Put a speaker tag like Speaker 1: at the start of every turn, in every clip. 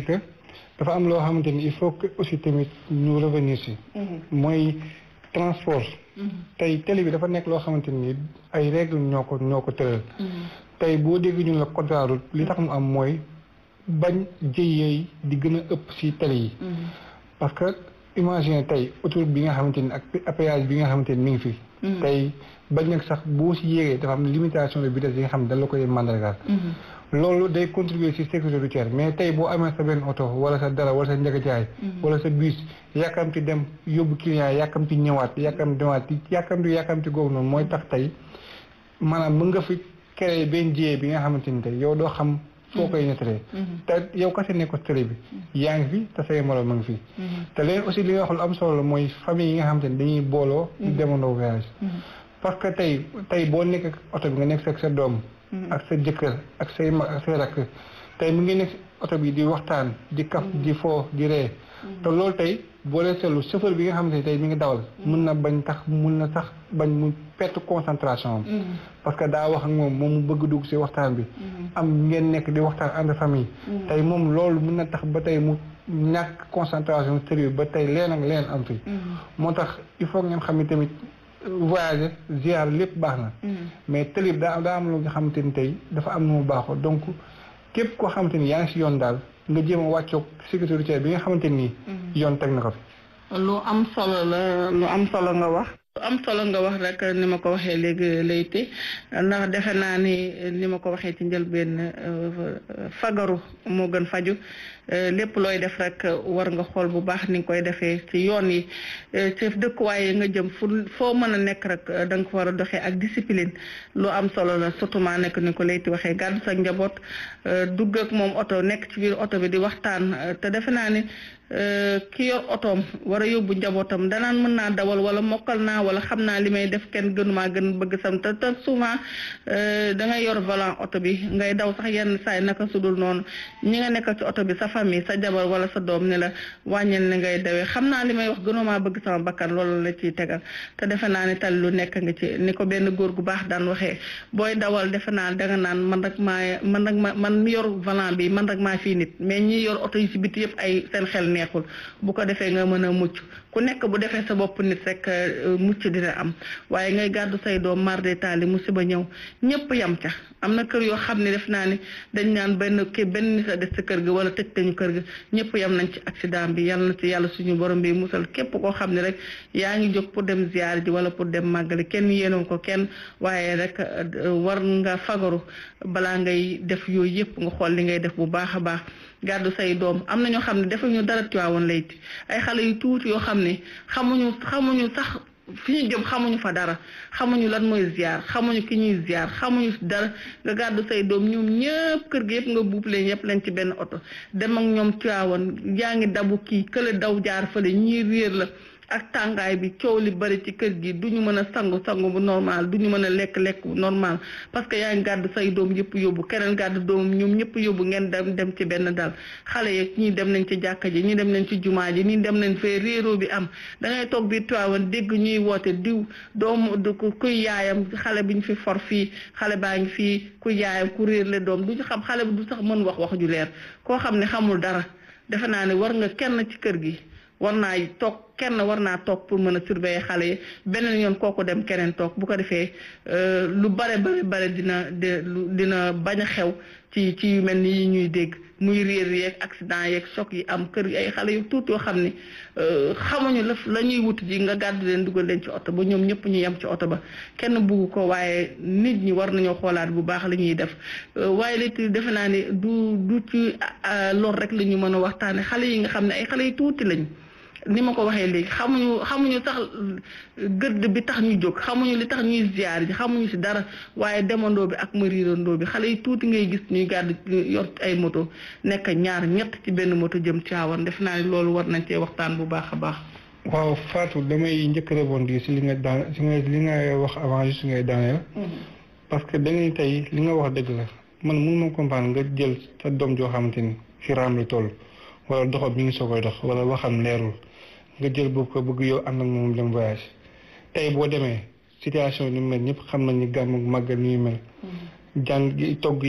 Speaker 1: que dafa am loo xamante ni il faut que aussi tamit ñu revenir si mooy transport tey télé bi dafa nekk loo xamante ni ay règles ñoo ko ñoo ko tëral tey boo dégg ñun la code de la route li tax mu am mooy bañ jëyeey di gën a ëpp si télé yi parce que imagine tey autoroute bi nga xamante ni ak péage bi nga xamante ni mi ngi fi tey bañ nag sax boo si yéegee dafa am limitation de vitesse yi nga xam ne dañ la koy mandargaal loolu day contribuer ci sécurité routière mais tey boo amee sa benn oto wala sa dara wala sa njëkkajaay wala sa bus yàkkamti dem yóbbu client yàkkamti ñëwaat yàkkamti demaat yàkkamti yàkkamti googu noonu mooy tax tey maanaam mën nga fi créer benn jiyee bi nga xamante ni tey yow doo xam foo koy nettalee te yow kese nekk ko télé bi yaa ngi fi te say moroom ma ngi fi te léegi aussi li nga wax lu am solo la mooy famille yi nga xamante ni dañuy booloo di demandoo voyage parce que tey tey boo nekk ak oto bi nga nekk ak sa doom ak sa jëkkër ak say mag ak say rakk tey mu ngi nekk oto bi di waxtaan di kaf di foo di ree te loolu tey boo lee seetlu chauffeur bi nga xamante ni tey mi ngi dawal mun na bañ tax mun na sax bañ mu perte concentration am parce que daa wax ak moom moom mu bëgg dugg si waxtaan bi am ngeen nekk di waxtaan entre famille tey moom loolu mun na tax ba tey mu ñàkk concentration sérieux ba tey leen ak leen am fi moo tax il faut ngeen xam ni tamit voyager ziar lépp baax na mais télé bi daa daa am lu nga xamante ni tey dafa am nu mu baaxoo donc képp koo xamante ni yaa ngi si yoon daal nga jéem a wàccoog sécurité routière bi nga xamante ni yoon teg na ko fi
Speaker 2: lu am solo la lu am solo nga wax lu am solo nga wax rek ni ma ko waxee léegi layti ndax defe naa ni ni ma ko waxee ci njëlbeen fagaru moo gën faju lépp looy def rek war nga xool bu baax ni nga koy defee ci yoon yi ci dëkkuwaay yi nga jëm fu foo mën a nekk rek da nga ko war a doxee ak discipline lu am solo la surtout maa nekk ni ko layti waxee gàddu sa njaboot dugg ak moom oto nekk ci biir oto bi di waxtaan te defe naa ni ki yor otoom war a yóbbu njabootam danaan mën naa dawal wala mokkal naa wala xam naa li may def kenn gënumaa gën bëgg sam te te souvent da ngay yor volant oto bi ngay daw sax yenn saay naka sudul noonu ñi nga nekkal ci oto bi sa famille sa jabar wala sa doom ne la wàññil ni ngay dawee xam naa li may wax gënumaa bëgg sama bakkan loolu la ciy tegal te defe naa ni tal lu nekk nga ci ni ko benn góor gu baax daan waxee booy dawal defe naa danga naan man rek maa man rek ma man mi yor volant bi man rek maa fii nit mais ñi yor oto yi ci biti yëpp ay seen xel neexul bu ko defee nga mën a mucc ku nekk bu defee sa bopp nit rek mucc dina am waaye ngay gàddu say doom marde taali musiba ñëw ñëpp yam ca am na kër yoo xam ne def naa ni dañ naan benn kii benn nit a des ci kër gi wala tëj tañu kër gi ñëpp yam nañ ci accident bi yal na ci yàlla suñu borom bi musal képp koo xam ne rek yaa ngi jóg pour dem ziar ji wala pour dem màggali kenn yéenoon ko kenn waaye rek war nga fagaru balaa ngay def yooyu yëpp nga xool li ngay def bu baax a baax gàddu say doom am na ñoo xam ne defuñu dara Tiwaawoon layti ay xale yu tuuti yoo xam ne xamuñu xamuñu sax fi ñu jëm xamuñu fa dara xamuñu lan mooy ziar xamuñu ki ñuy ziar xamuñu dara nga gàddu say doom ñoom ñëpp kër gi yëpp nga buub leen yëpp leen ci benn oto dem ak ñoom Tiwaawoon yaa ngi dabu kii kële daw jaar fële ñii réer la ak tàngaay bi coow li bari ci kër gi du ñu mën a sangu sangu bu normal du ñu mën a lekk lekk bu normal parce que yaa ngi gàddu say doom yëpp yóbbu keneen gàddu doomam ñoom ñëpp yóbbu ngeen dem dem ci benn dal xale yeeg ñii dem nañ ci jàkka ji ñii dem nañ ci jumaa ji ñii dem nañ fee réeroo bi am da ngay toog biir Tiwaawan dégg ñuy woote diw doomu du kuy yaayam xale bi ñu fi for fii xale baa ngi fii kuy yaayam ku réer le doom du ñu xam xale bi du sax mën wax wax ju leer koo xam ne xamul dara defe naa ne war nga kenn ci kër gi war naa toog kenn war naa toog pour mën a surveiller xale yi beneen yoon kooku dem keneen toog bu ko defee lu bare bare bare dina dina bañ a xew ci ci yu mel ni yi ñuy dégg muy réer yeeg accident yeeg choc yi am kër ay xale yu tuuti yoo xam ni xamuñu la la ñuy wut ji nga gàddu leen dugal leen ci oto ba ñoom ñëpp ñu yem ci oto ba kenn bugg ko waaye nit ñi war nañoo xoolaat bu baax li ñuy def waaye léegi defe naa ni du du ci lor rek la ñu mën a waxtaane xale yi nga xam ne ay xale yu tuuti lañ ni ma ko waxee léegi xamuñu xamuñu sax gëdd bi tax ñu jóg xamuñu li tax ñuy ziar ji xamuñu ci dara waaye demandoo bi ak mariirandoo bi xale yi tuuti ngay gis ñuy gàdd yor ay moto nekk ñaar ñett ci benn moto jëm Tiwaawan def naa ne loolu war nañ cee waxtaan bu baax a baax.
Speaker 1: waaw Fatou damay njëkk rebondir ci li nga daan ci nga li nga wax avant juste ngay daaneel. parce que dañuy tey li nga wax dëgg la man mënu ma comprendre nga jël sa doom joo xamante ni fi raam la toll wala doxam mi ngi soo koy dox wala waxam leerul. nga jël boobu ko bëgg yow ànd ak moom dem voyage tey boo demee situation ni mel ñëpp xam nañ ni gàmm màggal ni mel jàng togg yeeg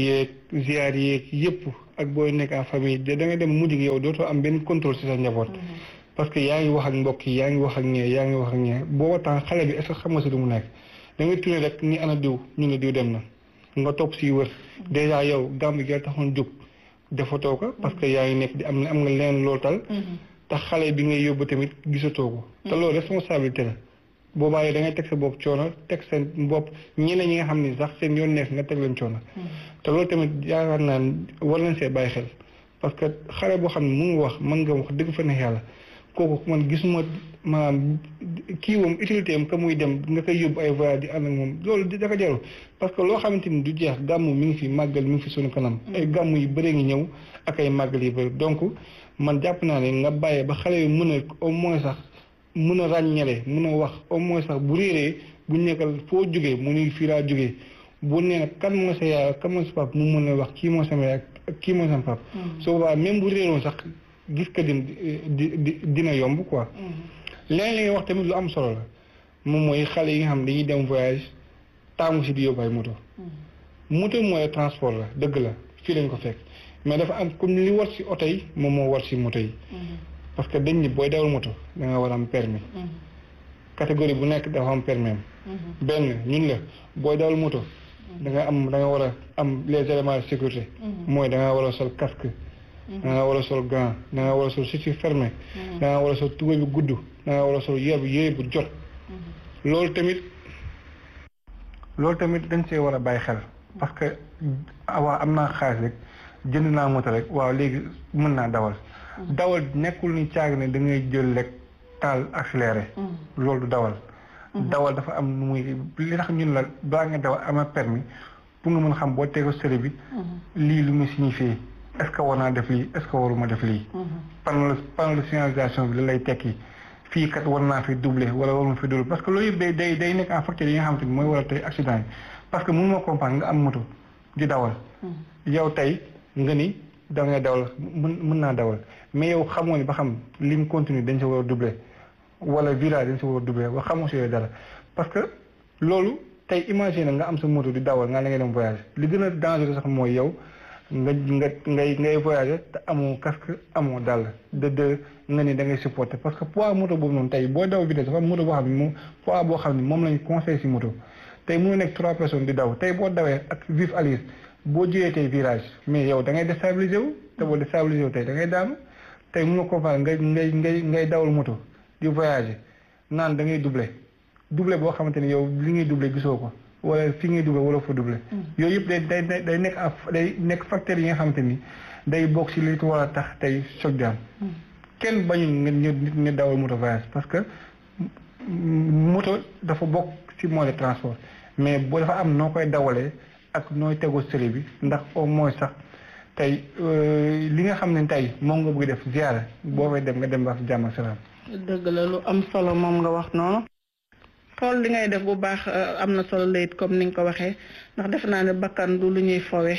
Speaker 1: ziar yeeg yëpp ak booy nekk en famille da nga dem mujj gi yow dootoo am benn contrôle ci sa njaboot. parce que yaa ngi wax ak mbokk yi yaa ngi wax ak ñee yaa ngi wax ak ñee booba temps xale bi est-ce que xam nga si lu mu nekk da ngay tourné rek ni ana diw ñu ne diw dem na nga topp si wër déjà yow gàmm gi taxoon jóg defatoo ko parce que yaa ngi nekk di am am nga leen loolu tal te xale bi ngay yóbbu tamit gisatoo ko te loolu responsabilité la boobaa yow da ngay teg sa bopp coono teg seen bopp ñeneen ñi nga xam ni sax seen yoon nekk nga teg leen coono te loolu tamit yaakaar naa war nañ see bàyyi xel parce que xale boo xam ne mu ngi wax mën nga wax dëgg fa ne yàlla kooku man gisuma maanaam kii moom utilité am que muy dem nga koy yóbbu ay voyage di ànd ak moom loolu di dafa jarul parce que loo xamante ni du jeex gàmmu mi ngi fi màggal mi ngi fi sunu kanam ay gàmmu yu bëree ngi ñëw ak ay màggal yu bëri donc man jàpp naa ne nga bàyyee ba xale yu mën a au moins sax mën a ràññale mën a wax au moins sax bu réeree bu nekkal foo jógee mu ni fii laa jógee bu nee nag kan moo sa yaay kan moo sa pap mu mën a wax kii moo sama yaay ak kii moo sama pap su boobaa même bu réeroon sax gis ka din di di dina yomb quoi leneen li nga wax tamit lu am solo la moom mooy xale yi nga xam dañuy dem voyage taamu si di yóbbu ay moto moto mooy transport la dëgg la fii lañ ko fekk mais dafa am comme li war si oto yi moom moo war si moto yi parce que dañ ni booy dawal moto da nga war a am permis catégorie bu nekk dafa am permis am benn ñun la booy dawal moto da nga am da nga war a am les éléments de sécurité mooy da nga war a sol casque da nga war a sol gant da nga war a sol chaussure fermé da nga war a sol tubéy bu gudd da nga war a sol yére bu yére bu jot loolu tamit loolu tamit dañ see war a bàyyi xel parce que waaw am naa xaalis rek jënd naa moto rek waaw léegi mën naa dawal dawal nekkul ni caag ne da ngay jël rek taal accéléré loolu du dawal dawal dafa am nu muy li tax ñun la balaa nga dawal ama permis pour nga mën xam boo tego sëri bi lii lu mu signifié est-ce que war naa def lii est-ce que waruma def lii panneau panneau de signalisation bi la lay tekki fii kat war naa fi doubler wala waruma fi doubler parce que loolu yëpp day day day nekk en facteur yi nga xamante ni mooy war a tey accident yi parce que mënu ma comprendre nga am moto di dawal yow tey nga ni da ngay dawal mën mën naa dawal mais yow xamoo ni ba xam lim continue dañ sa war a doubler wala virage dañ sa war a doubler wa xamoo si yooyu dara parce que loolu tey imagine nga am sa moto di dawal nga la ngay dem voyage li gën a dangereux sax mooy yow nga nga ngay ngay voyager te amoo casque amoo dàll de de nga ni da ngay supporter parce que poids moto boobu noonu tey boo daw vitesse dafa am moto boo xam ne moom poids boo xam ne moom lañu conseil si moto tey mu nekk trois personnes di daw tey boo dawee ak vif allure boo jëyee tey virage mais yow da ngay déstabiliser wu te boo déstabiliser wu tey da ngay daanu tey mun nga comprendre ngay ngay ngay ngay dawal moto di voyager naan da ngay doubler doubler boo xamante ni yow li ngay doubler gisoo ko wala fi ngay doubler wala fa doubler yooyu yëpp day day day nekk day nekk facteurs yi nga xamante ni day bokk si li war a tax tey choc di am kenn bañu nga nit nga dawal moto voyage parce que moto dafa bokk ci moyen de transport mais boo dafa am noo koy dawalee ak nooy tegoo sëri bi ndax au moins sax tey li nga xam ne tey moom nga bëgg def ziara boo fay dem nga dem ba jàmm ak salaam
Speaker 2: dëgg la lu am solo moom nga wax noonu xool li ngay def bu baax am na solo layit comme ni nga ko waxee ndax defe naa ne bakkan du lu ñuy fowe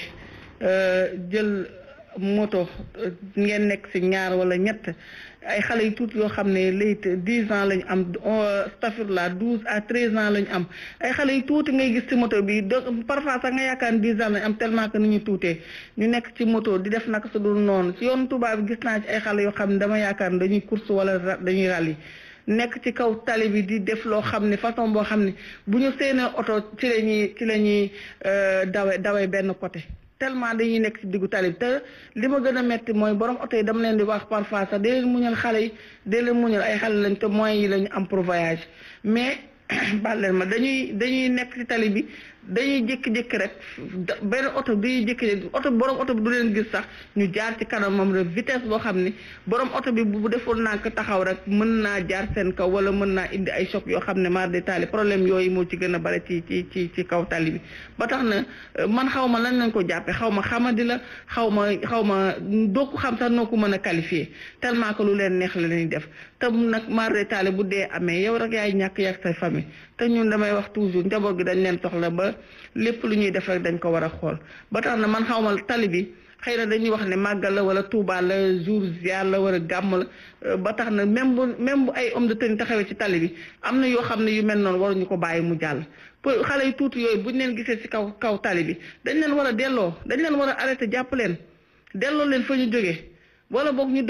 Speaker 2: jël moto ngeen nekk ci ñaar wala ñett ay xale yu tuuti yoo xam ne layit dix ans lañu am stafirla douze à treize ans lañu am ay xale yu tuuti ngay gis ci moto bi de parfois sax nga yaakaar ne dix ans lañu am tellement que ni ñu tuutee ñu nekk ci moto di def naka su dul noonu ci yoonu tubaab bi gis naa ci ay xale yoo xam ne dama yaakaar ne dañuy course wala dañuy rallye nekk ci kaw tali bi di def loo xam ne façon boo xam ne bu ñu seenee oto ci la ñuy ci la ñuy dawe dawe benn côté tellement dañuy nekk ci diggu tali bi te li ma gën a metti mooy borom oto yi dama leen di wax parfois sax dee leen muñal xale yi dee leen muñal ay xale lañ te moyens yi lañu am pour voyage mais baal leen ma dañuy dañuy nekk ci tali bi dañuy jékki-jékki rek benn oto dañuy jékki oto borom oto bi du leen gis sax ñu jaar ci kanamam rek vitesse boo xam ni borom oto bi bu deful nànk taxaw rek mën naa jaar seen kaw wala mën naa indi ay choc yoo xam ne mar de tali problème yooyu moo ci gën a bare ci ci ci ci kaw tali bi ba tax na man xaw ma lan lañ ko jàppee xaw ma xamadi la xaw ma xaw ma doo ko xam sax noo ko mën a qualifier tellement que lu leen neex la ñuy def te nag mar de tali bu dee amee yow rek yaay ñàkk yàgg say famille te ñun damay wax toujours njaboot gi dañ leen soxla ba lépp lu ñuy def rek dañ ko war a xool ba tax na man xaw ma tali bi xëy na dañuy wax ne màggal la wala Tuuba la jour ziar la wala gàmm la ba tax na même bu même bu ay homme de tenue taxawee ci tali bi am na yoo xam ne yu mel noonu waruñu ko bàyyi mu jàll pour xale yu tuuti yooyu buñ leen gisee ci kaw kaw tali bi dañ leen war a delloo dañ leen war a arrêté jàpp leen delloo leen fa ñu jógee wala boog ñu